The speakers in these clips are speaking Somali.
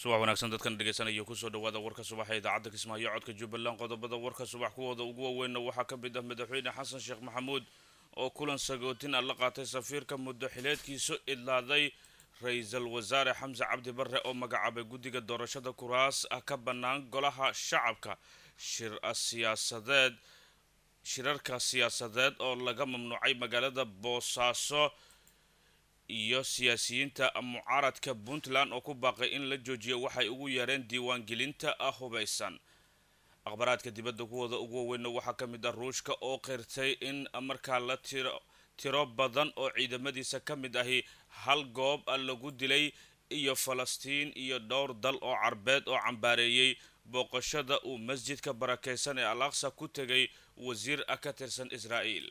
subax wanaagsan dadkan dhegeysanaya kusoo dhawaada warka subaxa idaacadda kismaayo codka jubbaland qodobada warka subax kuwooda ugu waaweynna waxaa ka mid ah madaxweyne xasan sheekh maxamuud oo kulan sagootin ah la qaatay safiirka muddo xileedkiisu idlaaday ra-iisul wasaare xamse cabdi barre oo magacaabay guddiga doorashada kuraas ah ka bannaan golaha shacabka shir siyaasadeed shirarka siyaasadeed oo laga mamnuucay magaalada boosaaso iyo siyaasiyiinta mucaaradka puntland oo ku baaqay in la joojiyo waxay ugu yeereen diiwaangelinta hubaysan akhbaraadka dibadda kuwooda ugu waaweynna waxaa ka mid ah ruushka oo qirtay in markaa la tiro tiro badan oo ciidamadiisa ka mid ahi hal goob lagu dilay iyo falastiin iyo dhowr dal oo carbeed oo cambaareeyey booqashada uu masjidka barakeysan ee al aqsa ku tegay wasiir ka tirsan israa'iil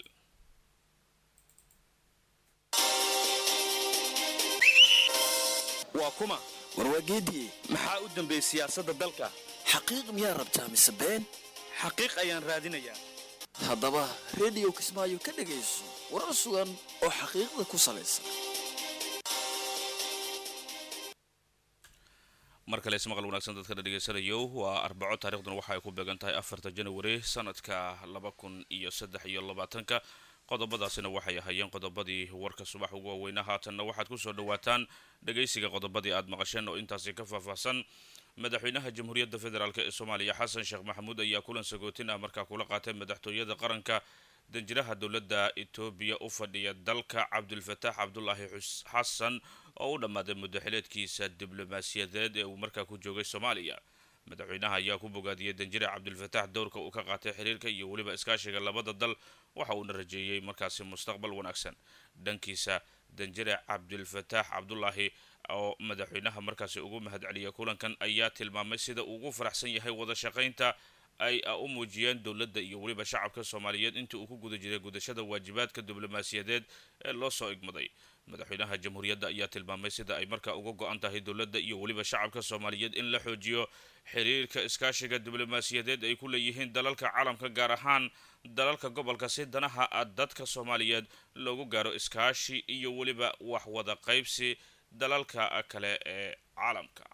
waa kuma warwaageediye maxaa u dambeeyey siyaasadda dalka xaqiiq miyaa rabtaa mise been xaqiiq ayaan raadinayaa haddaba rediyo kismaayo ka dhegayso warar sugan oo xaqiiqda ku salaysan mar kale ismaqal wanaagsan dadkana dhegeysanayo waa arbaco taariikhduna waxa ay ku beegan tahay afarta janawari sanadka laba kun iyo saddex iyo labaatanka qodobadaasina waxay ahaayeen qodobadii warka subax ugu waaweyna haatanna waxaad kusoo dhawaataan dhagaysiga qodobadii aad maqasheen oo intaasi ka faahfaahsan madaxweynaha jamhuuriyadda federaalk ee soomaaliya xasan sheekh maxamuud ayaa kulan sagootin ah markaa kula qaatay madaxtooyada qaranka danjiraha dowladda etoobiya u fadhiya dalka cabdulfataax cabdulaahi xasan oo u dhammaaday muddaxileedkiisa diblomaasiyadeed ee uu markaa ku joogay soomaaliya madaxweynaha ayaa ku bogaadiyey danjire cabdulfataax dowrka uu ka qaatay xiriirka iyo weliba iskaashiga labada dal waxa uuna rajeeyey markaasi mustaqbal wanaagsan dhankiisa danjire cabdulfataax cabdulaahi oo madaxweynaha markaasi ugu mahadceliyay kulankan ayaa tilmaamay sida ugu faraxsan yahay wada shaqaynta ay u muujiyeen dowladda iyo weliba shacabka soomaaliyeed intii uu ku guda jiray gudashada waajibaadka diblomaasiyadeed ee loo soo igmaday madaxweynaha jamhuuriyadda ayaa tilmaamay sida ay markaa uga go-an tahay dowladda iyo weliba shacabka soomaaliyeed in la xoojiyo xiriirka iskaashiga diblomaasiyadeed ay ku leeyihiin dalalka caalamka gaar ahaan dalalka gobolka si danaha dadka soomaaliyeed loogu gaaro iskaashi iyo weliba wax wada qaybsi dalalka kale ee caalamka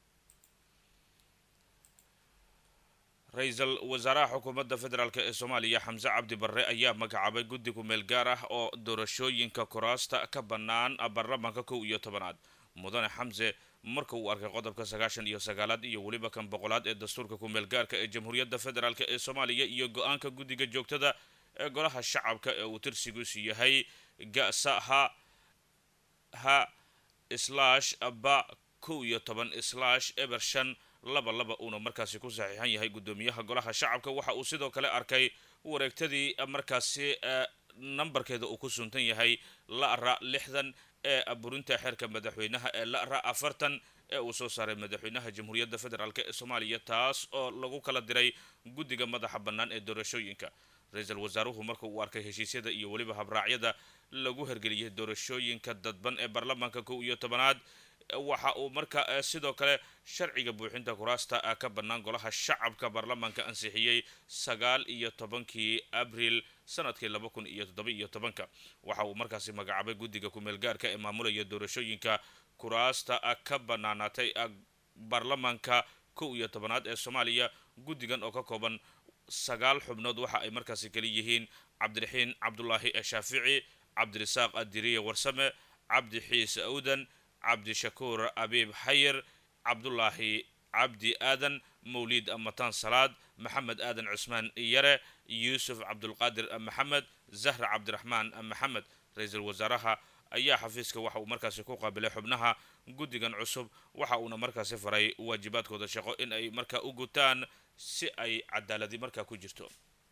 ra-iisul wasaaraha xukuumadda federaalk ee soomaaliya xamse cabdi barre ayaa magacaabay guddi ku-meel gaar ah oo doorashooyinka kuraasta ka bannaan baarlamaanka kow iyo tobanaad mudane xamse marka uu arkay qodobka sagaashan iyo sagaalaad iyo weliba kan boqolaad ee dastuurka ku-meel gaarka ee jamhuuriyadda federaalk ee soomaaliya iyo go-aanka guddiga joogtada ee golaha shacabka ee uu tirsigiisu yahay gasa ha ha slash ba kow iyo toban slash eber shan laba laba uuna markaasi ku saxiixan yahay guddoomiyaha golaha shacabka waxa uu sidoo kale arkay wareegtadii markaasi nambarkeeda uu ku suntan yahay la-ra lixdan ee burinta xeerka madaxweynaha ee la-ra afartan ee uu soo saaray madaxweynaha jamhuuriyadda federaalk ee soomaaliya taas oo lagu kala diray guddiga madaxa bannaan ee doorashooyinka ra-iisul wasaaruhu marka uu arkay heshiisyada iyo weliba habraacyada lagu hergeliyay doorashooyinka dadban ee baarlamaanka kow iyo tobanaad waxa uu marka sidoo kale sharciga buuxinta kuraasta ka bannaan golaha shacabka baarlamaanka ansixiyey sagaal iyo tobankii abril sanadkii laba kun iyo toddoba iyo tobanka waxa uu markaasi magacaabay guddiga ku-meel gaarka ee maamulaya doorashooyinka kuraasta ka bannaanaatay baarlamaanka kow iyo tobanaad ee soomaaliya guddigan oo ka kooban sagaal xubnood waxa ay markaasi kala yihiin cabdiraxiin cabdulaahi shaafici cabdirasaaq adiriye warsame cabdi xiis awdan cabdishakuur abiib xayir cabdulaahi cabdi aadan mawliid mataan salaad maxamed aadan cusmaan yare yuusuf cabdulqaadir maxamed zahra cabdiraxmaan maxamed ra-iisul wasaaraha ayaa xafiiska waxa uu markaasi ku qaabilay xubnaha guddigan cusub waxa uuna markaasi faray waajibaadkooda shaqo in ay markaa u gutaan si ay cadaaladi markaa ku jirto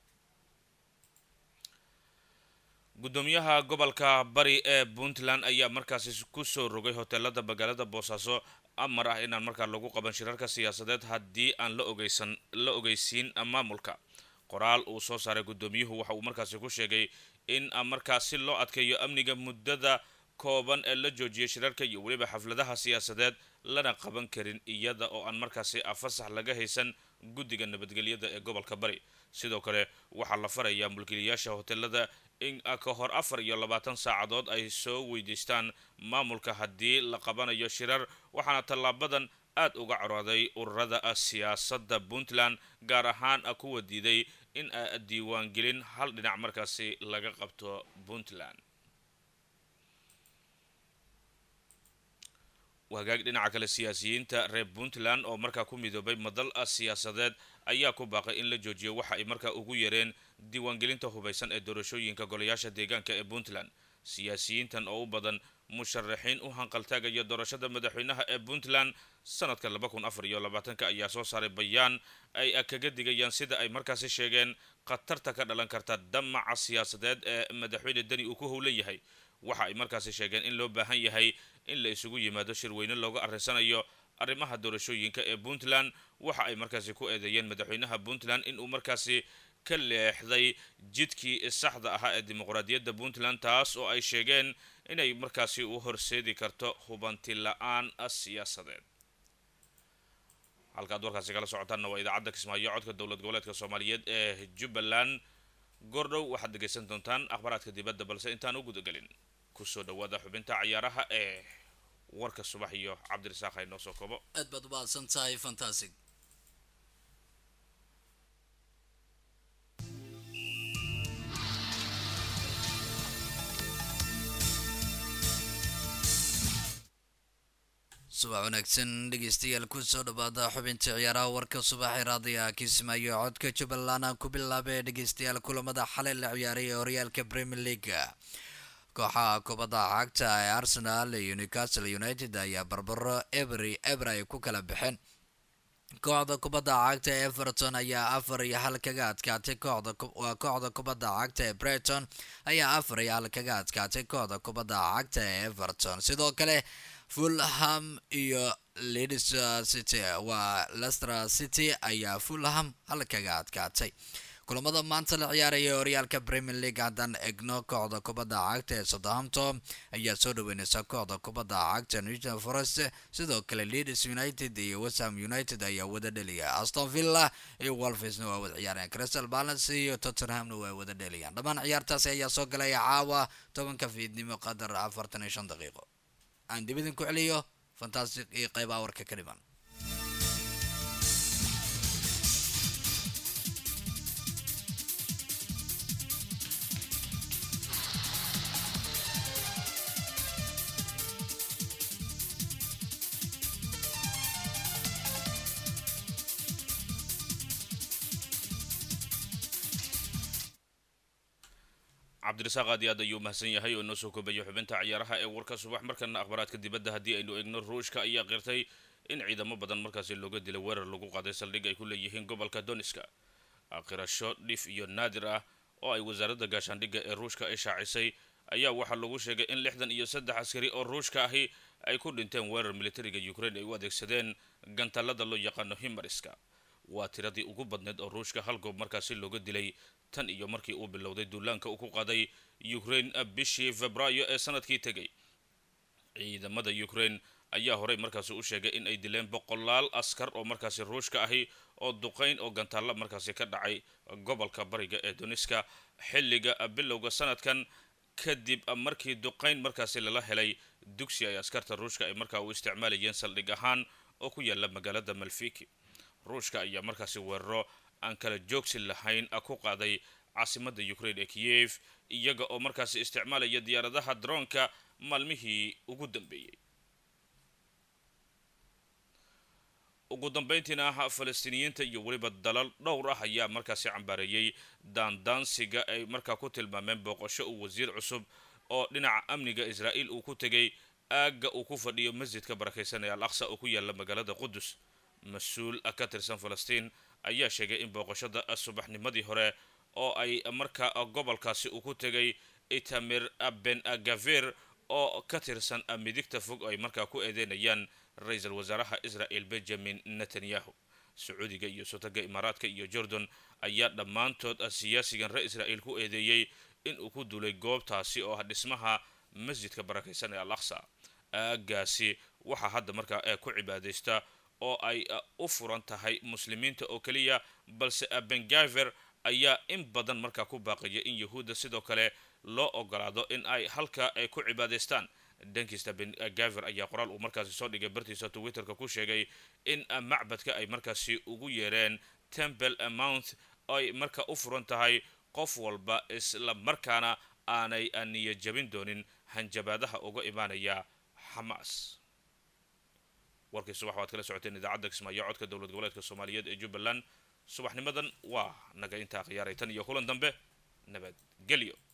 guddoomiyaha gobolka bari ee puntland ayaa markaasi kusoo rogay hoteelada magaalada boosaaso amar ah inaan markaa lagu qaban shirarka siyaasadeed haddii aan la ogeysan la ogeysiin maamulka qoraal uu soo saaray guddoomiyuhu waxa uu markaasi ku sheegay in markaa si loo adkeeyo amniga muddada kooban ee la joojiyay shirarka iyo weliba xafladaha siyaasadeed lana qaban karin iyada oo aan markaasi fasax laga haysan guddiga nabadgelyada ee gobolka bari sidoo kale waxaa la farayaa mulkiilayaasha hoteelada in ka hor afar iyo labaatan saacadood ay soo weydiistaan maamulka haddii la qabanayo shirar waxaana tallaabadan aad uga corooday ururada siyaasadda puntland gaar ahaan kuwa diiday in diiwaangelin hal dhinac markaasi laga qabto puntland wagaag dhinaca kale siyaasiyiinta reer puntland oo markaa ku midoobay madal siyaasadeed ayaa ku baaqay in la joojiyo waxa ay markaa ugu yareen diiwaangelinta hubaysan ee doorashooyinka golayaasha deegaanka ee puntland siyaasiyiintan oo u badan musharaxiin u hanqaltaagaya doorashada madaxweynaha ee puntland sanadka laba kun afar iyo labaatanka ayaa soo saaray bayaan ay kaga digayaan sida ay markaasi sheegeen khatarta ka dhalan karta damaca siyaasadeed ee madaxweyne deni uu ku howlan yahay waxa ay markaasi sheegeen in loo baahan yahay in la isugu yimaado shirweyne looga arrinsanayo arrimaha doorashooyinka ee puntland waxa ay markaasi ku eedeeyeen madaxweynaha puntland inuu markaasi ka leexday jidkii saxda ahaa ee dimuqraadiyadda puntland taas oo ay sheegeen inay markaasi u horseedi karto hubanti la-aan siyaasadeed halkaad warkaasi kala socotaanna waa idaacadda kismaayo codka dowlad goboleedka soomaaliyeed ee jubbaland goordhow waxaad dhegaysan doontaan akhbaraadka dibadda balse intaan u gudagelin kusoo dhawaada xubinta cayaaraha ee warka subax iyo cabdirasaaq haynoo soo kobo aad baad umahadsan tahay fantasig subax wanaagsan dhegeystayaal kusoo dhawaada xubinta ciyaaraha warka subaxee raadiga kismaayo codka jubbaland aan ku bilaabay dhegeystayaal kulamada xalay la ciyaaray ee horyaalka premier league kooxaha kubadda cagta ee arsenal iyo newcastle united ayaa barbaro ebery eber ay ku kala baxeen kooxda kubadda cagta ee everton ayaa afar iyo hal kaga adkaatay kooxda waa kooxda kubadda cagta ee breton ayaa afar iyo hal kaga adkaatay kooxda kubadda cagta ee everton sidoo kale fulham iyo leeds city waa lester city ayaa fulham hal kaga adkaatay kulamada maanta la ciyaaraya horyaalka premier league haddaan egno kooxda kubadda cagta ee southampton ayaa soo dhaweyneysa kooxda kubadda cagta newton forest sidoo kale leeds united iyo westham united ayaa wada dheliya aston villa iyo wolfisna waa wada ciyaarayaan crystal balance iyo tottenhamna waa wada dheliyaan dhammaan ciyaartaasi ayaa soo galaya caawa tobanka fiidnimo qadar afartan iyo shan daqiiqo aan dib idinku celiyo fantastic iyo qaybaha warka ka dhiman cabdirasaaq aad iyo aad ayuu mahadsan yahay oo noo soo koobayo xubinta ciyaaraha ee warka subax markana akhbaraadka dibadda haddii aynu eegno ruushka ayaa qirtay in ciidamo badan markaasi looga dilay weerar lagu qaaday saldhig ay ku leeyihiin gobolka doniska qirasho dhif iyo naadir ah oo ay wasaaradda gaashaandhigga ee ruushka ay shaacisay ayaa waxaa lagu sheegay in lixdan iyo saddex askari oo ruushka ahi ay ku dhinteen weerar militariga ukraine ay u adeegsadeen gantallada loo yaqaano himariska waa tiradii ugu badneyd oo ruushka hal goob markaasi looga dilay tan iyo markii uu bilowday duulaanka uu ku qaaday ukraine bishii febraayo ee sanadkii tegay ciidamada ukraine ayaa horey markaasi u sheegay in ay dileen boqolaal askar oo markaasi ruushka ahi oo duqayn oo gantaalla markaasi ka dhacay gobolka bariga ee duniska xilliga bilowga sanadkan kadib markii duqayn markaasi lala helay dugsi ay askarta ruushka ay markaa u isticmaalayeen saldhig ahaan oo ku yaala magaalada malfiki ruushka ayaa markaasi weeraro aan kala joogsi lahayn ku qaaday caasimada ukraine ee kiyev iyaga oo markaasi isticmaalaya diyaaradaha droonka maalmihii ugu dambeeyey ugu dambeyntiina ah falastiiniyiinta iyo weliba dalal dhowr ah ayaa markaasi cambaareeyey daandaansiga ay markaa ku tilmaameen booqasho uu wasiir cusub oo dhinaca amniga israa'iil uu ku tegay aagga uu ku fadhiyo masjidka barakaysan ee al aqsa oo ku yaala magaalada qudus mas-uul ka tirsan falastiin ayaa sheegay in booqashada subaxnimadii hore oo ay markaa gobolkaasi uu ku tegay itamir ben gavir oo ka tirsan midigta fog ay markaa ku eedeynayaan ra-iisul wasaaraha israel benjamin netanyahu sacuudiga iyo sotaga imaaraadka iyo jordan ayaa dhammaantood siyaasigan reer israel ku eedeeyey in uu ku duulay goobtaasi oo ah dhismaha masjidka barakaysan ee al aqsa aagaasi waxaa hadda markaa ee ku cibaadaysta oo ay u furan tahay muslimiinta oo keliya balse bengaver ayaa in badan markaa ku baaqaya in yahuudda sidoo kale loo ogolaado in ay halka ay ku cibaadaystaan dhankiista ben gaver ayaa qoraal uu markaasi soo dhigay bartiisa twitterka ku sheegay in macbadka ay markaasi ugu yeereen temple mount ay marka u furan tahay qof walba isla markaana aanay niya jabin doonin hanjabaadaha uga imaanaya xamaas warkii subax waad kala socoteen idaacadda kismaayo codka dowlad goboleedka soomaaliyeed ee jubbaland subaxnimadan waa naga intaa khiyaaray tan iyo kulan dambe nabadgelyo